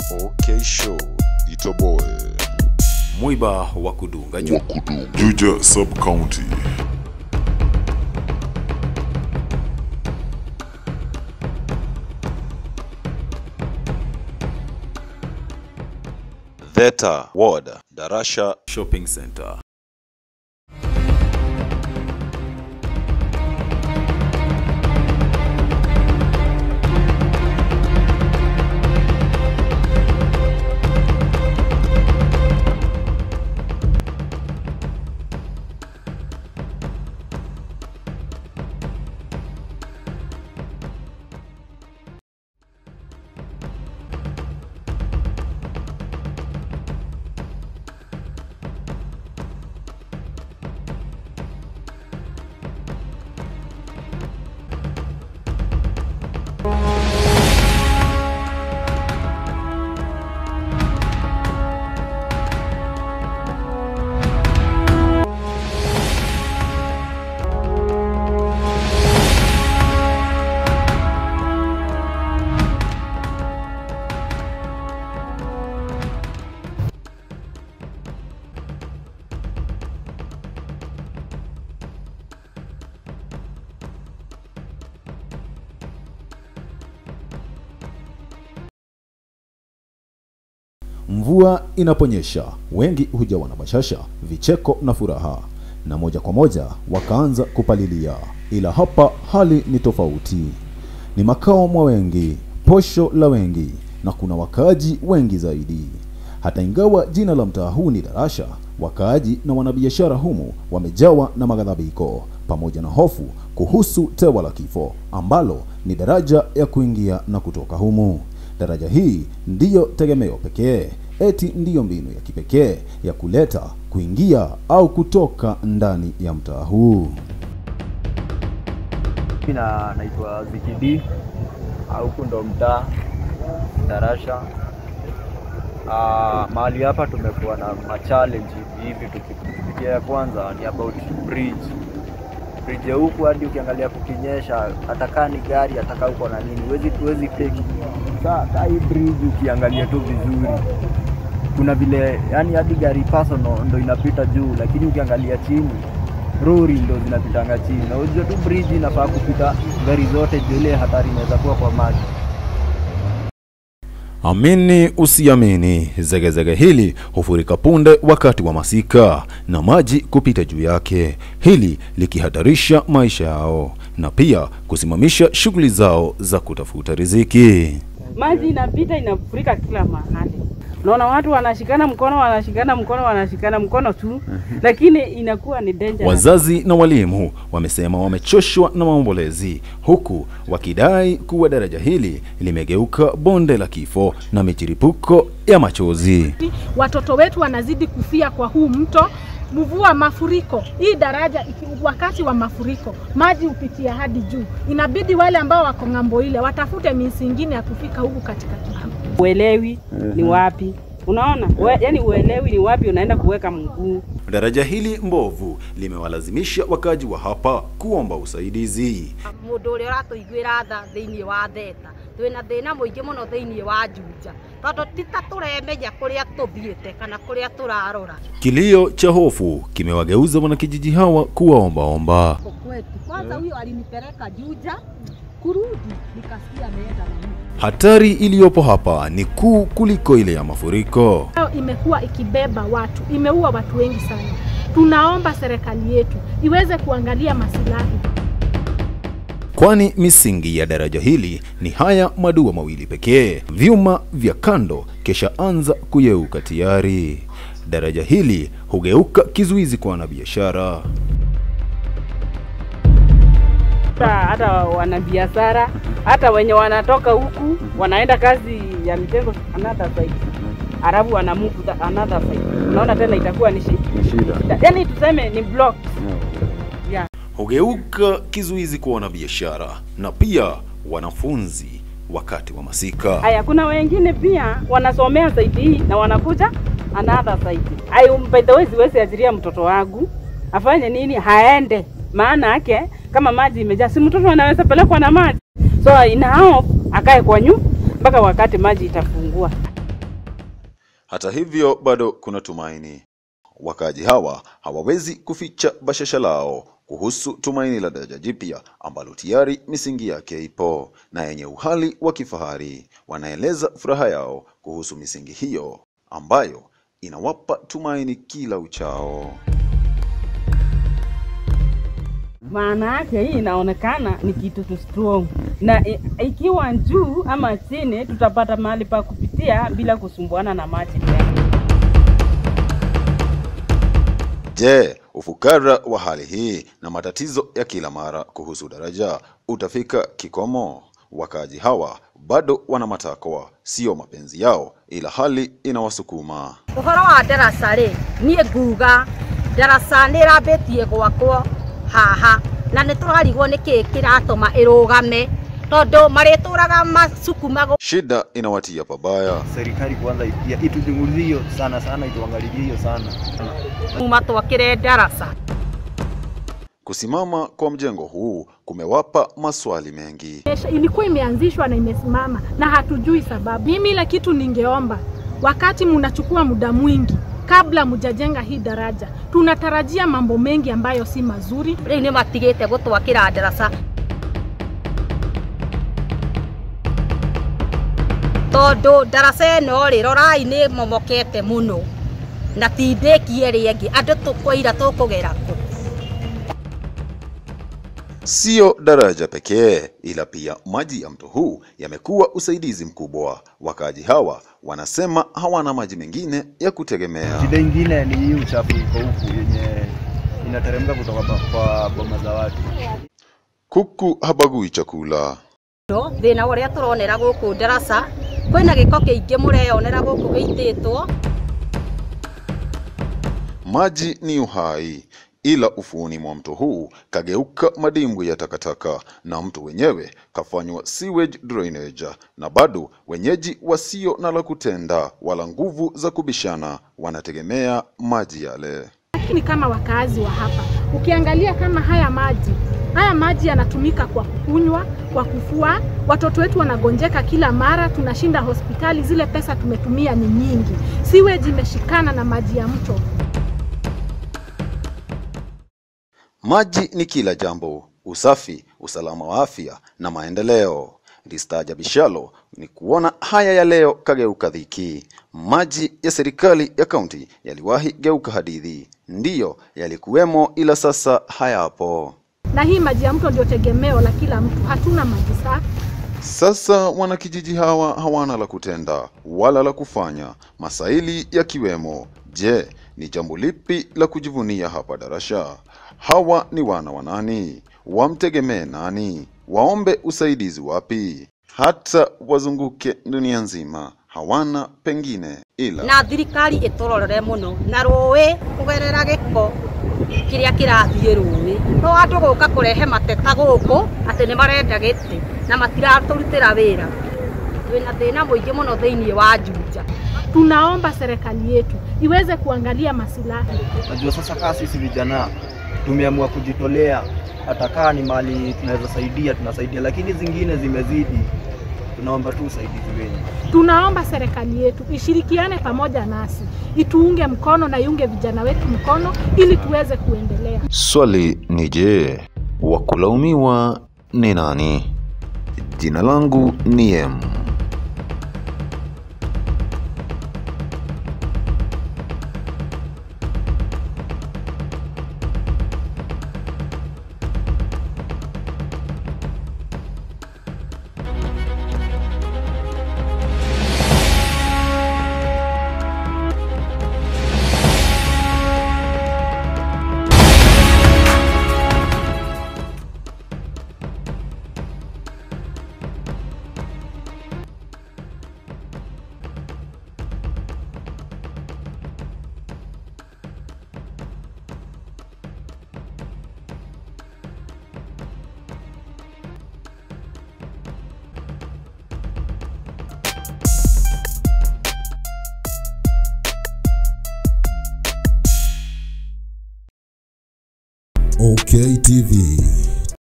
OK Show, Itoboe. Mwiba wa kudunga juu. Juja Sub-County. Theta Ward, Darasha Shopping Center. Mvua inaponyesha, wengi hujawa na bashasha, vicheko na furaha, na moja kwa moja wakaanza kupalilia. Ila hapa hali ni tofauti. Ni makao mwa wengi, posho la wengi, na kuna wakaaji wengi zaidi. Hata ingawa jina la mtaa huu ni Darasha, wakaaji na wanabiashara humu wamejawa na maghadhabiko pamoja na hofu kuhusu tewa la kifo ambalo ni daraja ya kuingia na kutoka humu. Daraja hii ndiyo tegemeo pekee, eti ndiyo mbinu ya kipekee ya kuleta, kuingia au kutoka ndani ya mtaa huu. Mimi na naitwa Zikidi au huku ndo mtaa Darasha. Ah, mahali hapa tumekuwa na machallenge hivi tukipitia. Ya kwanza ni about bridge bridge ya huku, hadi ukiangalia kukinyesha, hata kaa ni gari, hata kaa uko na nini, huwezi huwezi take. Saa kaa hii bridge ukiangalia tu vizuri, kuna vile yani hadi gari personal ndo inapita juu, lakini ukiangalia chini rori ndo zinapitanga chini, na unajua tu bridge inafaa kupita gari zote, juu ile hatari inaweza kuwa kwa maji. Amini usiamini, zegezege hili hufurika punde wakati wa masika na maji kupita juu yake, hili likihatarisha maisha yao na pia kusimamisha shughuli zao za kutafuta riziki. maji inapita inafurika kila mahali. Unaona watu wanashikana mkono, wanashikana mkono, wanashikana mkono tu, lakini inakuwa ni dangerous. Wazazi na walimu wamesema wamechoshwa na maombolezi, huku wakidai kuwa daraja hili limegeuka bonde la kifo na michiripuko ya machozi. watoto wetu wanazidi kufia kwa huu mto. Mvua, mafuriko, hii daraja iki, wakati wa mafuriko maji hupitia hadi juu, inabidi wale ambao wako ng'ambo ile watafute minsi ingine ya kufika huku katikati. Uelewi ni wapi, unaona we, yani uelewi ni wapi unaenda kuweka mguu. Daraja hili mbovu limewalazimisha wakaji wa hapa kuomba usaidizi. mundu uria uratuiguira tha thiini wa theta twina thina muingi muno thiini wa njunja tondu tita turemenya kuria tuthiite kana kuria turarora Kilio cha hofu kimewageuza wanakijiji hawa kuwaombaomba. kwetu kwanza huyo alinipeleka juja kurudi nikasikia ameenda na mimi Hatari iliyopo hapa ni kuu kuliko ile ya mafuriko. Leo imekuwa ikibeba watu, imeua watu wengi sana. Tunaomba serikali yetu iweze kuangalia masilahi kwani misingi ya daraja hili ni haya madua mawili pekee. Vyuma vya kando kesha anza kuyeuka tayari. Daraja hili hugeuka kizuizi kwa wanabiashara. Hata, hata wanabiashara hata wenye wanatoka huku wanaenda kazi ya mjengo another side, alafu wana move to another side. Unaona tena itakuwa ni shida, yani tuseme ni block yeah. Hugeuka kizuizi kwa wanabiashara na pia wanafunzi wakati wa masika. Haya, kuna wengine pia wanasomea side hii na wanakuja another side. Ayo, by the way, siwezi ajiria mtoto wangu afanye nini, haende maana yake kama maji imejaa, si mtoto anaweza pelekwa na maji, so ina hope akae kwa nyu mpaka wakati maji itafungua. Hata hivyo, bado kuna tumaini. Wakaaji hawa hawawezi kuficha bashasha lao kuhusu tumaini la daraja jipya ambalo tayari misingi yake ipo na yenye uhali wa kifahari. Wanaeleza furaha yao kuhusu misingi hiyo ambayo inawapa tumaini kila uchao. maana yake hii inaonekana ni kitu tu strong, na i- ikiwa juu ama chini, tutapata mahali pa kupitia bila kusumbuana na maji tena. Je, ufukara wa hali hii na matatizo ya kila mara kuhusu daraja utafika kikomo? Wakaaji hawa bado wana matakwa, sio mapenzi yao, ila hali inawasukuma. Ũhoro wa ndaraca rĩ, niĩ nguga ndaraca nĩ ĩrambĩtie gwakwo haha na nĩ tũrarigwo nĩ kĩĩ kĩratũma ĩrũgame tondũ marĩtũraga macukumaga Shida inawatia pabaya. Serikali kwanza ya- ituchungulie hiyo sana sana, ituangalilie hiyo sana. kuma twakĩre ndaraca Kusimama kwa mjengo huu kumewapa maswali mengi. Esha- ilikuwa imeanzishwa na imesimama na hatujui sababu. Mimi ile kitu ningeomba, wakati mnachukua muda mwingi kabla mjajenga hii daraja, tunatarajia mambo mengi ambayo si mazuri. rĩu nĩ matigĩte gũtwakĩra ndaraca tondũ ndaraca ĩno rĩ rorai nĩ momokete mũno na ti ndĩkie rĩngĩ andũ tũkũira tũkũgera kũ Sio daraja pekee, ila pia maji ya mto huu yamekuwa usaidizi mkubwa. Wakaaji hawa wanasema hawana maji mengine ya kutegemea. Shida ingine ni hii uchafu iko huku yenye inateremka kutoka pa- kwa boma za watu. Kuku habagui chakula. no thĩna ũrĩa tũronera gũkũ ndaraca kwĩna gĩko kĩingĩ mũreyonera gũkũ gĩitĩtwo Maji ni uhai, ila ufuoni mwa mto huu kageuka madimbwi ya takataka na mto wenyewe kafanywa sewage drainage, na bado wenyeji wasio na la kutenda wala nguvu za kubishana wanategemea maji yale. Lakini kama wakaazi wa hapa, ukiangalia kama haya maji haya maji yanatumika kwa kukunywa, kwa kufua, watoto wetu wanagonjeka kila mara, tunashinda hospitali, zile pesa tumetumia ni nyingi. Sewage imeshikana na maji ya mto. Maji ni kila jambo: usafi, usalama wa afya na maendeleo. Listaajabishalo ni kuona haya ya leo kageuka dhiki. Maji ya serikali ya kaunti yaliwahi geuka hadithi, ndiyo yalikuwemo, ila sasa hayapo. Na hii maji ya mto ndio tegemeo la kila mtu, hatuna maji safi. Sasa wanakijiji hawa hawana la kutenda wala la kufanya, masaili yakiwemo. Je, ni jambo lipi la kujivunia hapa Darasha? Hawa ni wana wa nani? Wamtegemee nani? Waombe usaidizi wapi? Hata wazunguke dunia nzima, hawana pengine ila na thirikari ĩtũrorere mũno na rũĩ kũgerera gĩko kĩrĩa kĩrathiĩ rũĩ no andũ gũka kũrehe mateta gũkũ atĩ nĩ marenda gĩtĩ na matiratũrutĩra wĩra twĩna thĩna mũingĩ mũno thĩinĩ wa Juja Tunaomba serikali yetu iweze kuangalia masilahi. Najua sasa kaa sisi vijana tumeamua kujitolea, hata kaa ni mali tunaweza saidia, tunasaidia, lakini zingine zimezidi. Tunaomba tu usaidizi wenyu. Tunaomba serikali yetu ishirikiane pamoja nasi, ituunge mkono na iunge vijana wetu mkono ili tuweze kuendelea. Swali ni je, wa kulaumiwa ni nani? Jina langu ni M. OK TV.